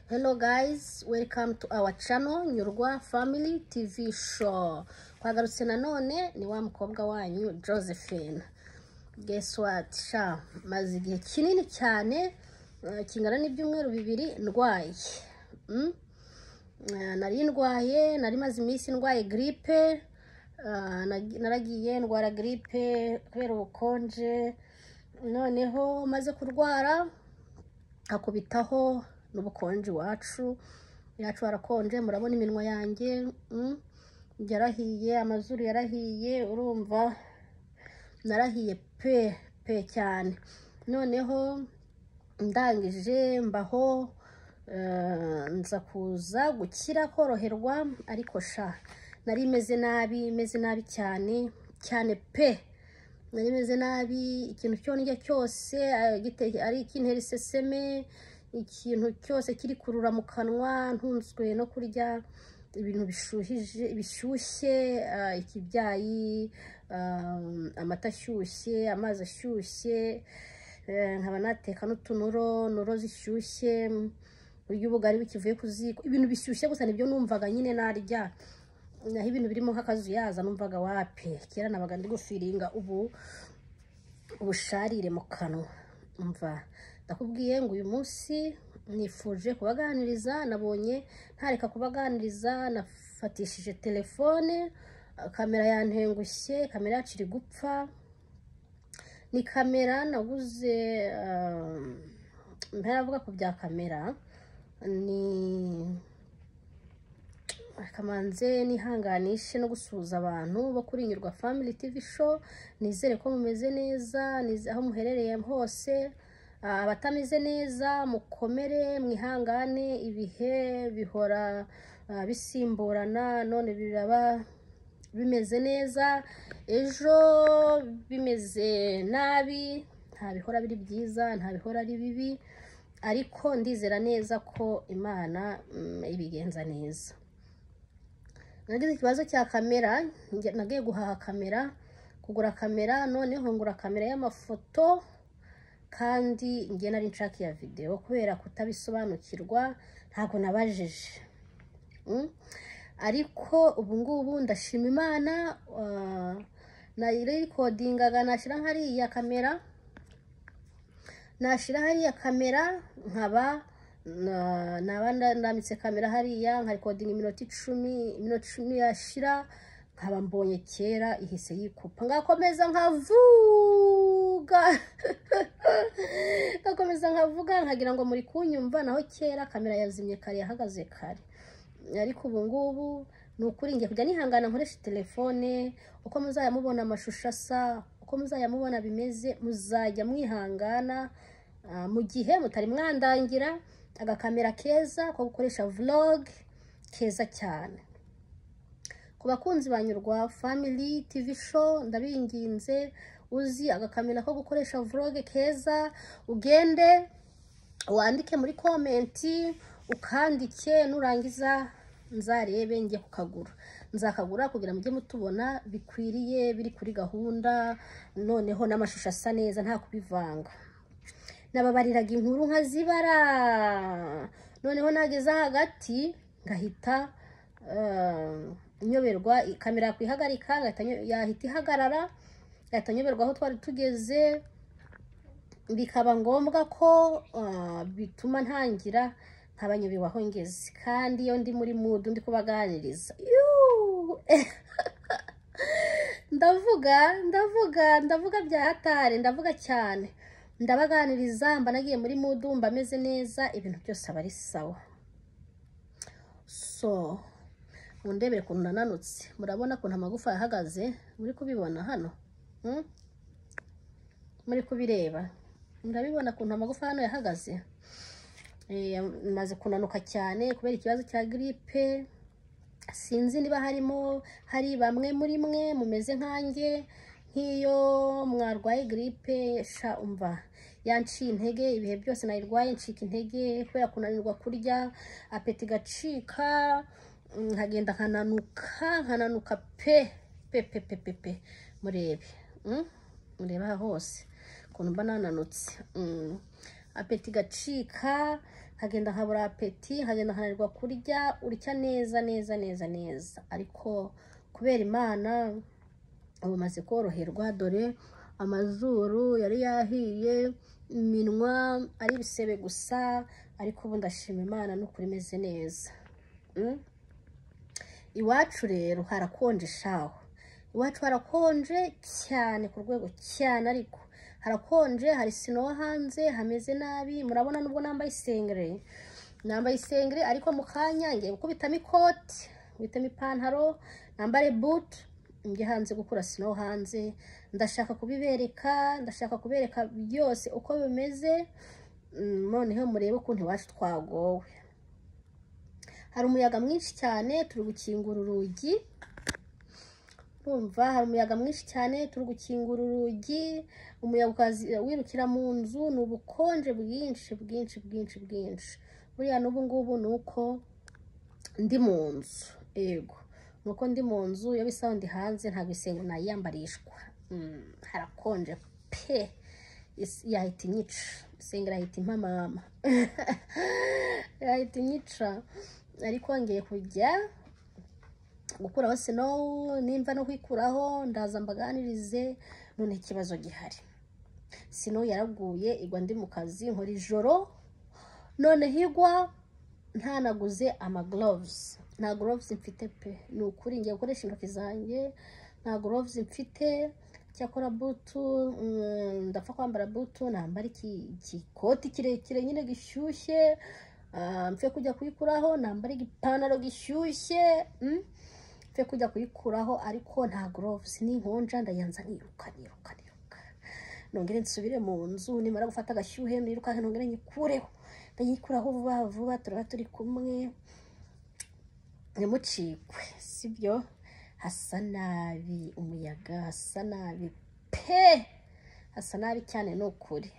Hello guys, welcome to our channel Nyurwa Family TV Show. Twagarutse nanone ni wa mukobwa wanyu Josephine. Guess what? Sha, maze igihe kinini cyane eh, kingana n'ibyumweru bibiri ndwaye. Mm? Eh, Nari ndwaye, nari maze iminsi ndwaye gripe, ah, nag- naragiye ndwara gripe kubera ubukonje, noneho maze kurwara akubitaho n'ubukonje iwacu iwacu harakonje murabona iminwa yanjye mm, yarahiye amazuru yarahiye urumva narahiye pe pe cyane noneho ndangije mbaho eh, nza kuza gukira koroherwa ariko sha nari meze nabi meze nabi cyane cyane pe nari meze nabi ikintu cyo ndya cyose eh, gite- ari ikintera iseseme ikintu cyose kiri kurura mu kanwa ntunzwe no kurya ibintu bishuhije bishyushye eh, ikibyayi eh, amata ashyushye amazi ashyushye eh, nkaba nateka n'utunuro nuro zishyushye urya ubugari bukivuye ku ziko ibintu bishyushye gusa nibyo numvaga nyine narya naho ibintu birimo nk'akazuyaza numvaga wapi kera nabaga ndi gufiringa ubu ubusharire mu kanwa umva ndakubwiye ngo uyu munsi nifuje kubaganiriza nabonye ntareka kubaganiriza nafatishije telefone eh, kamera yantengushye kamera yacu iri gupfa ni kamera naguze eh, ntaravuga ku bya kamera ni kamanze nihanganishe no gusuhuza abantu bo kuri nyurwa family tv show nizere ko mumeze neza nize- aho muherereye hose Ah, abatameze neza mukomere mwihangane ibihe bihora ah, bisimburana none biraba bimeze neza ejo bimeze nabi nta bihora biri byiza nta bihora ari bibi ariko ndizera neza ko imana mm, ibigenza neza nagize ikibazo cya kamera njya- nagiye guhaha kamera kugura kamera noneho ngura kamera y'amafoto kandi njye nari nshaka iya videwo kubera kutabisobanukirwa ntabwo nabajije Mm. ariko ubu ngubu ndashima imana ah, nayirikodingaga nashyira hariya kamera nashyira hariya kamera nkaba na- naba nda- ndambitse kamera hariya nkarikodinga iminota icumi iminota icumi yashira nkaba mbonye kera ihise yikupa ngakomeza nkavuga ngakomeza nkavuga nkagira ngo muri kunyumva naho kera kamera yazimye kare yahagaze kare ariko ubu ngubu ni ukuri ngiye kujya nihangana nkoresha telefone uko muzajya mubona amashusho asa uko muzajya mubona bimeze muzajya mwihangana ah, mu gihe mutari mwandangira agakamera keza ko gukoresha vlog keza cyane ku bakunzi banyurwa family tv show ndabinginze uzi agakamera ko gukoresha vlog keza ugende wandike muri komenti ukandike nurangiza nzarebe njye kukagura nzakagura kugira mujye mutubona bikwiriye biri kuri gahunda noneho n'amashusho asa neza nta kubivanga nababariraga inkuru nkazibara noneho nageze hagati ngahita eh, nyoberwa kamera yakwihagarika ngahita nyo- yahita ihagarara ngahita nyoberwa aho twari tugeze bikaba ngombwa ko ah, bituma ntangira ntabanyobewe aho ngeze kandi iyo ndi muri mudu ndi kubaganiriza Yuuu! ndavuga ndavuga ndavuga bya hatari ndavuga cyane ndabaganiriza mba nagiye muri mudu mba meze neza ibintu byose aba ari sawa so mundebere ukuntu nananutse murabona ukuntu amagufa yahagaze muri kubibona hano Hmm? muri kubireba murabibona ukuntu amagufa hano yahagaze Eh, maze kunanuka cyane kubera ikibazo cya gripe sinzi niba harimo hari bamwe muri mwe mumeze nkanjye nk'iyo mwarwaye gripe sha umva yanciye intege ibihe byose nayirwaye ncika intege kubera kunanirwa kurya apeti igacika mm, nkagenda nkananuka nkananuka pe pe pe pe pe pe murebe mm? mureba aha hose ukuntu mba nananutse Mm. apeti igacika hagenda habura apeti hagenda hananirwa kurya urya neza neza neza neza ariko kubera imana ubu umaze koroherwa dore amazuru yari yahiye iminwa ari ibisebe gusa ariko ubu ndashima imana n'ukuri imeze neza Mm? iwacu rero harakonje shaho iwacu harakonje cyane ku rwego cyane ariko harakonje hari sino wo hanze hameze nabi murabona nubwo nambaye isengere nambaye isengere ariko mu kanya ngiye gukubitamo ikoti nkubitamo ipantaro nambare butu njye hanze gukura sino wo hanze ndashaka kubibereka ndashaka kubereka byose uko bimeze Mm, noneho murebe ukuntu iwacu twagowe hari umuyaga mwinshi cyane turi gukingura urugi urumva hari umuyaga mwinshi cyane turi gukingura urugi umuyaga ukaza wirukira mu nzu ni ubukonje bwinshi bwinshi bwinshi bwinshi buriya n'ubu ngubu ni uko ndi mu nzu yego ni uko ndi mu nzu iyo bisaba ndi hanze ntabwo isenge nayiyambarishwa Mm, harakonje pe Is- yahita inyica isengera yahita impamama yahita inyica ariko ngiye kujya gukuraho sinowu nimba no kwikuraho ndaza mbaganirize none ikibazo gihari sinowu yaraguye igwa ndi mu kazi nkora ijoro none higwa ntanaguze amagloves nta gloves mfite pe ni ukuri ngiye gukoresha intoki zanjye nta gloves mfite cyakora butu mm, ndapfa kwambara butu nambara iki- ikikoti kirekire nyine gishyushye ah, mfe kujya kuyikuraho nambara igipantaro gishyushye mm, mfe kujya kuyikuraho ariko nta gloves n'inkonja ndayanza niruka niruka niruka nongere nsubire mu nzu nimara gufata agashyuhe nirukanke nongere nyikureho ndayikuraho vuba vuba turaba turi kumwe ntimucikwe sibyo hasa nabi umuyaga hasa nabi pe hasa nabi cyane ni ukuri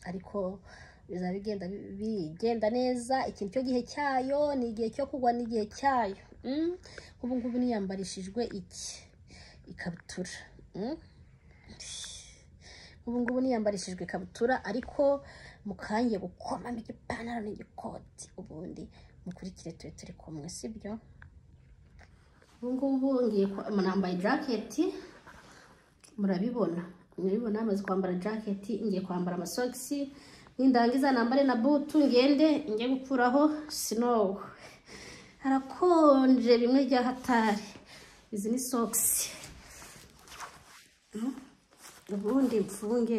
ariko bizaba bigenda bigenda neza ikintu cyo gihe cyayo ni igihe cyo kugwa n'igihe cyayo Mm. ubu ngubu niyambarishijwe iki ikabutura Mm. ubu ngubu niyambarishijwe ikabutura ariko mukangiye gukomamo igipantaro n'igikoti ubundi mukurikire tube turi kumwe sibyo ubu ngubu ngiye kwa- nambaye jaketi murabibona murabibona amaze kwambara jaketi ngiye kwambara amasogisi nindangiza nambare na butu ngende njye gukuraho sinowu harakonje bimwe bya hatari izi ni sogisi ubundi mfunge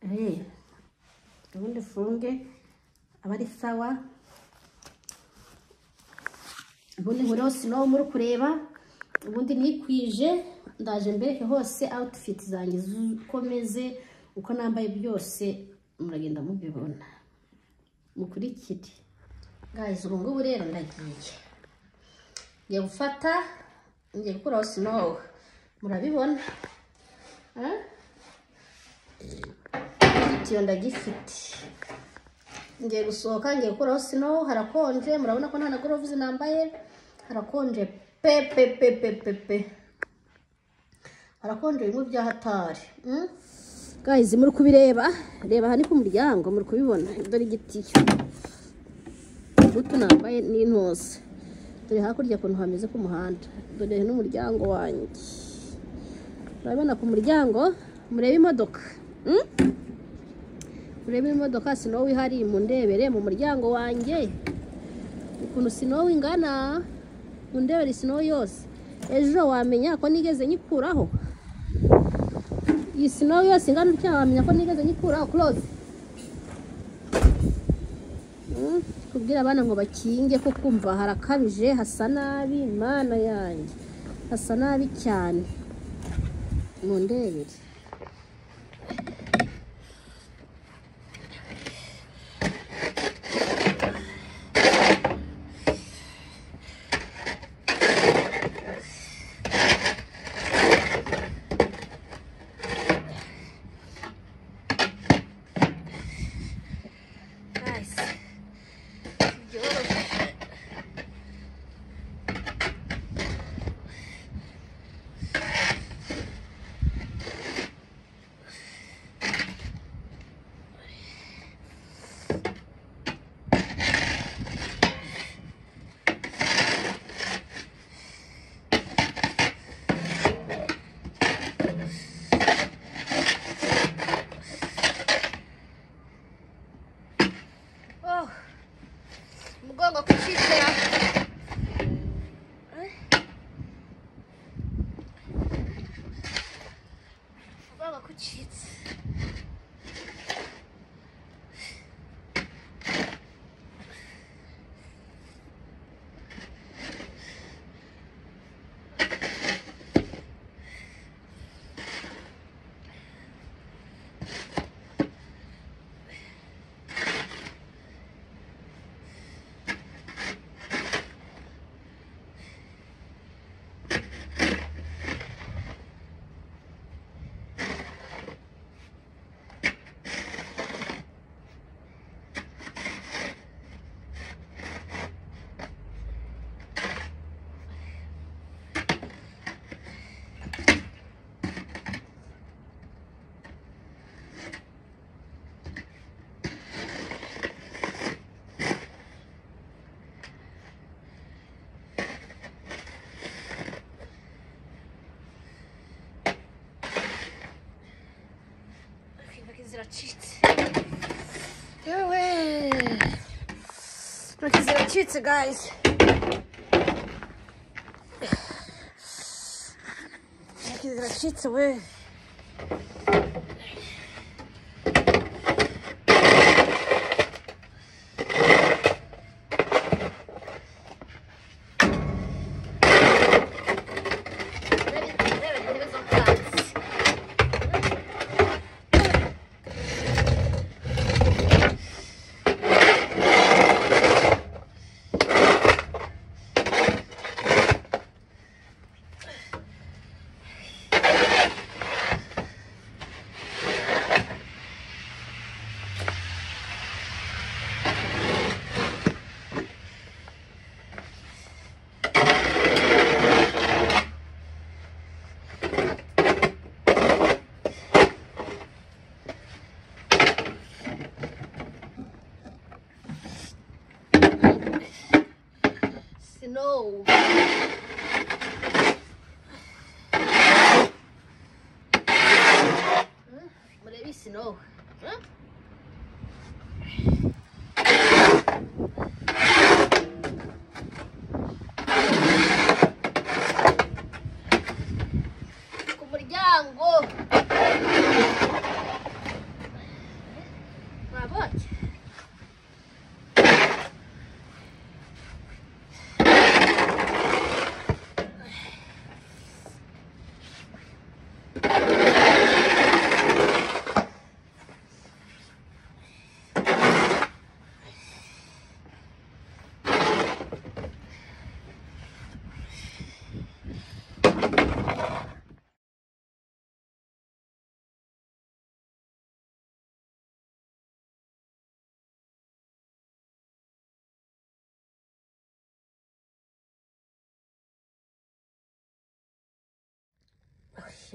Eh, ubundi mfunge aba ari sawa ubundi nkureho sinowu muri kureba ubundi nikwije ndaje mbereke hose outfit zanjye zu- uko meze uko nambaye byose muragenda mubibona mukurikire guys ubu ngubu rero ndagiye ngiye gufata ngiye gukuraho sinowu murabibona Ah? igitiyo ndagifite ngiye gusohoka ngiye gukuraho sino harakonje murabona ko nta na gorovuzi nambaye harakonje pe pe pe pe pe pe harakonje bimwe bya hatari mm? guys muri kubireba reba aha ni ku muryango muri kubibona dore igitiyo butu nambaye n'intose dore hakurya ukuntu hameze ku muhanda dore n'umuryango wanjye urabona ku muryango murebe imodoka mm? urebe imodoka sinowi ihari mundebere mu muryango wanjye ukuntu sinowi ingana mundebere sinowi yose ejo wamenya ko nigeze nyikuraho iyi sinowi yose ingana utya wamenya ko nigeze nyikuraho close Mm, kubwira abana ngo bakinge ko kumva harakabije hasa nabi mana yanjye hasa nabi cyane mundebere Nice. byoroshye baba kucitse kwiba ko ziracitse yewe intoki ziracitse guys intoki ziracitse we snow Hmm? murebe snow Hmm? ku muryango mwabonye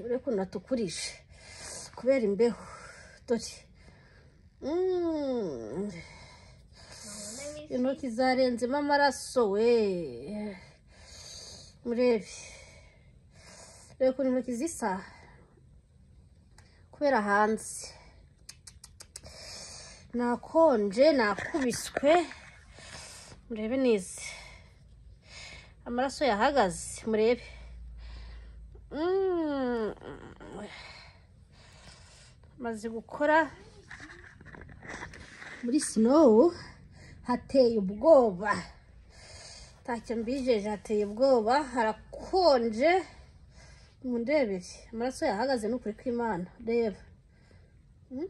uri ukuntu natukurije kubera imbeho dore Mm. intoki zarenzemo amaraso we murebe reba ukuntu intoki zisa kubera hanze nakonje nakubiswe murebe neza amaraso yahagaze murebe Mm. maze gukora muri sinowu hateye ubwoba ntacyo mbijeje hateye ubwoba harakonje mundebere amaraso yahagaze n'ukuri kw'imana reba Mm.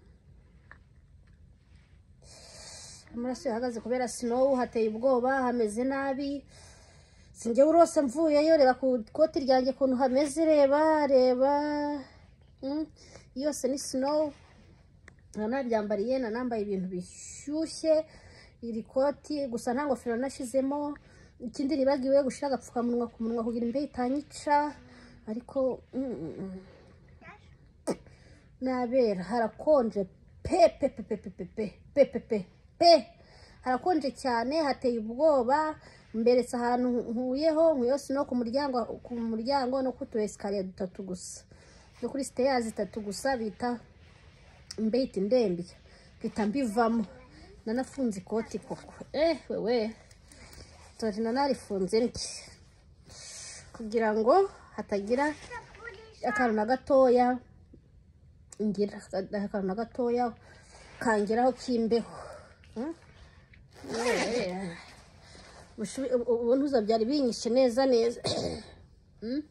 amaraso yahagaze kubera sinowu hateye ubwoba hameze nabi sinjye urose mvuyeyo reba ku ikoti ryanjye ukuntu hameze reba reba Mm, yose ni sinowu nta naryambariye nta nambaye ibintu bishyushye iri koti gusa nta ngofero nashyizemo ikindi nibagiwe gushyira agapfukamunwa ku munwa kugira imbeho itanyica ariko mm, mm, mm. nabera harakonje pe pe pe pe pe pe pe pe pe pe pe harakonje cyane hateye ubwoba mberetse ahantu nkuyeho nkuyose no ku muryango ku muryango no ku tu esikariye dutatu gusa no kuri siteyazi itatu gusa bita mbeyiti ndembi mpita mbivamo nanafunze ikoti koko eh wewe dore nanarifunze ndye kugira ngo hatagira akantu na gatoya ngira akantu na gatoya kangeraho k'imbeho Hmm? Yeah. Mushu- ubu- ubu ntuzabyari binyishe neza neza Hmm?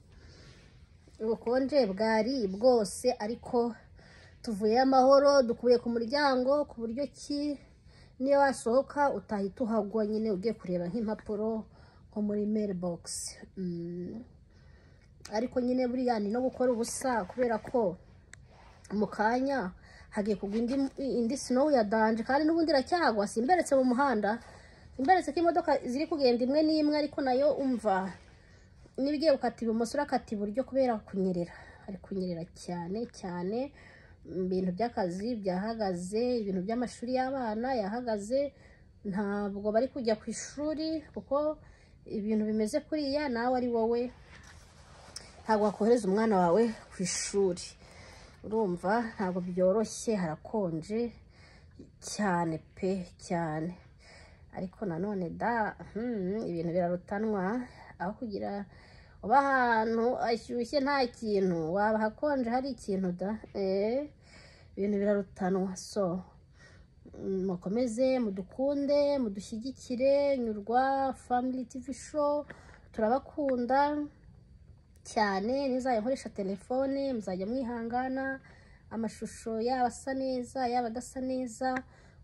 ubukonje bwari bwose ariko tuvuye amahoro dukuye ku muryango ku buryo ki niyo wasohoka utahita uhagwa nyine ugiye kureba nk'impapuro nko muri mailbox Hmm. ariko nyine buriya ni no gukora ubusa kubera ko mu kanya hagiye kugwa indi, indi snow ya danje kandi n'ubundi iracyahagwa simberetse mu muhanda simberetse ko imodoka ziri kugenda imwe n'imwe ariko nayo umva niba ugiye gukata ibumoso urakata iburyo kubera kunyerera ari kunyerera cyane cyane Mm, ibintu by'akazi byahagaze ibintu by'amashuri y'abana yahagaze ntabwo bari kujya ku ishuri kuko ibintu bimeze kuriya nawe ari wowe ntabwo wakohereza umwana wawe ku ishuri urumva ntabwo byoroshye harakonje cyane pe cyane ariko nanone da hmm, ibintu birarutanwa aho kugira uba ahantu ashyushye nta kintu waba hakonje hari ikintu da eh, ibintu birarutanwa so mm, mukomeze mudukunde mudushyigikire nyurwa family tv show turabakunda cyane nizajya nkoresha telefone muzajya mwihangana amashusho yaba asa neza yaba adasa neza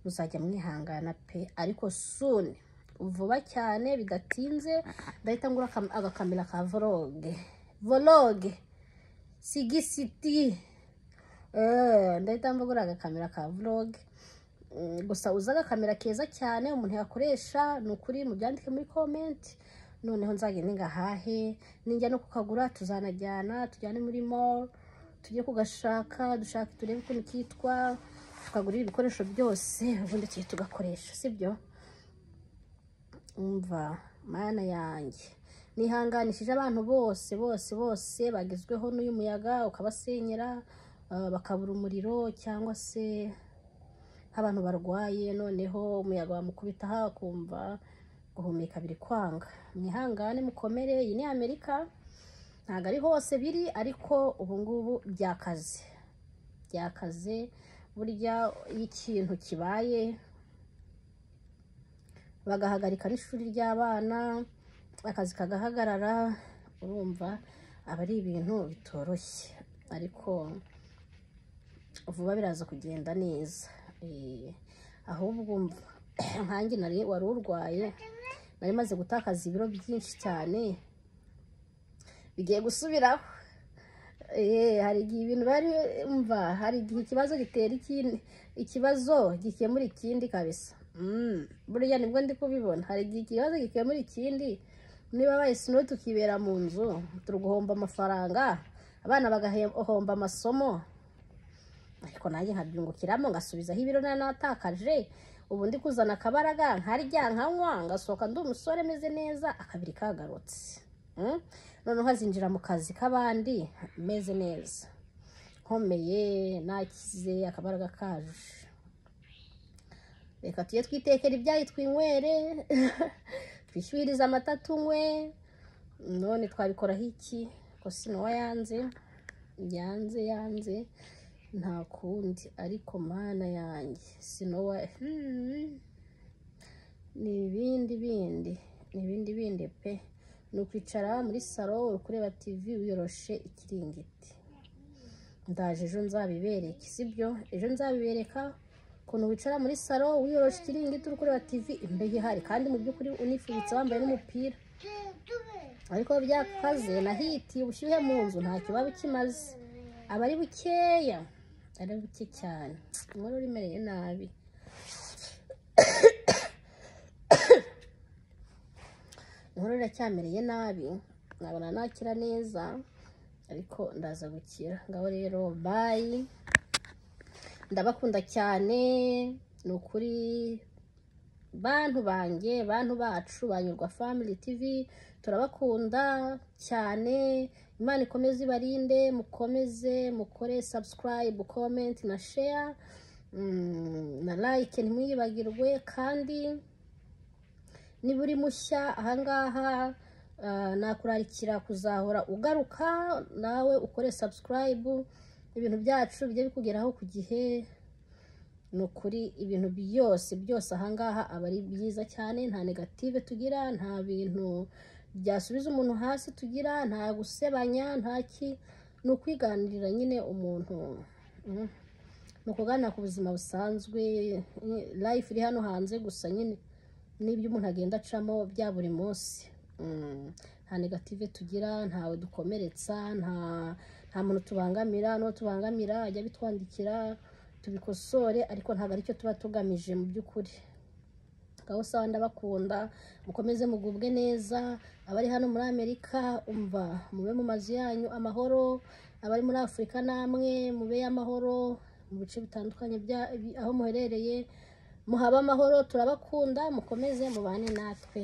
muzajya mwihangana pe ariko soon vuba cyane bidatinze ndahita ngura akam- agakamera ka voroge voroge sigisiti Eh, ndahita mbagura agakamera ka voroge Mm, gusa uza agakamera keza cyane umuntu yakoresha ni ukuri mubyandike muri komenti noneho nzagende ngahahe ninjya no kukagura tuzanajyana tujyane muri mall tujye kugashaka dushake turebe ukuntu kitwa tukagurira ibikoresho byose ubundi tuge tugakoresha sibyo umva mana yanjye nihanganishije abantu bose bose bose bagezweho n'uyu muyaga ukabasenyera eh, bakabura umuriro cyangwa se abantu barwaye noneho umuyaga wamukubita aha akumva guhumeka biri kwanga mwihangane mukomere iyi ni amerika ntabwo ari hose biri ariko ubu ngubu byakaze byakaze burya iyo ikintu kibaye bagahagarika n'ishuri ry'abana akazi kagahagarara urumva aba ari ibintu bitoroshye ariko vuba biraza kugenda neza Eh, ahubwo umva, nkanjye nari wari urwaye nari maze gutakaza ibiro byinshi cyane bigiye gusubiraho Eh, hari igihe ibintu bari umva hari igihe ikibazo gitera ikindi ikibazo gikemura ikindi kabisa Mm, burya nibwo ndi kubibona hari igihe ikibazo gikemura ikindi niba abaye sinowe tukibera mu nzu turi guhomba amafaranga abana bagahomba amasomo ariko nanjye nkabyungukiramo ngasubizaho ibiro nari natakaje ubu ndi kuzana akabaraga nkarya nkanywa ngasohoka ndi umusore meze neza akabiri kagarutse Mm? noneho azinjira mu kazi k'abandi meze neza nkomeye nakize akabaraga kaje reka tujye twitekera ibyayi twinywere twishyuririze amata tunywe none twabikoraho iki ko sinuwa yanze yanze yanze nta kundi ariko mana yanjye sinowa hmm. ni ibindi bindi ni ibindi bindi pe ni ukwicara muri salo uri kureba tivi wiyoroshe ikiringiti ndaje ejo nzabibereke sibyo ejo nzabibereka ukuntu wicara muri salo wiyoroshe ikiringiti uri kureba tivi imbeho ihari kandi mu by'ukuri unifubitse wambaye n'umupira ariko byakaze nahiti ubushyuhe mu nzu ntacyo buba bukimaze aba ari bukeya ari buke cyane umubare uremereye nabi inkuru iracyamereye nabi nabona nakira neza ariko ndaza gukira ngaho rero bayi ndabakunda cyane ni ukuri bantu banjye bantu bacu banyurwa family tv turabakunda cyane imana ikomeze ibarinde mukomeze mukore subscribe comment na share mm, na like ntimwibagirwe kandi niba uri mushya ahangaha ah, nakurarikira kuzahora ugaruka nawe ukore subscribe ibintu byacu bijye bikugeraho ku gihe ni ukuri ibintu byose byose ahangaha aba ari byiza cyane nta negative tugira nta bintu byasubiza umuntu hasi tugira nta gusebanya nta ki ni ukwiganirira nyine umuntu mm, ni ukuganira ku buzima busanzwe mm, life iri hano hanze gusa nyine n'ibyo umuntu agenda acamo bya buri munsi Mm, nta negative tugira ntawe dukomeretsa nta nta muntu tubangamira n'uwo tubangamira ajya bitwandikira tubikosore ariko ntabwo aricyo tuba tugamije mu by'ukuri ngaho sawa ndabakunda mukomeze mugubwe neza abari hano muri amerika umva mube mu mazu yanyu amahoro abari muri afurika namwe mube amahoro mu bice bitandukanye bya bi- aho muherereye muhabe amahoro turabakunda mukomeze mubane natwe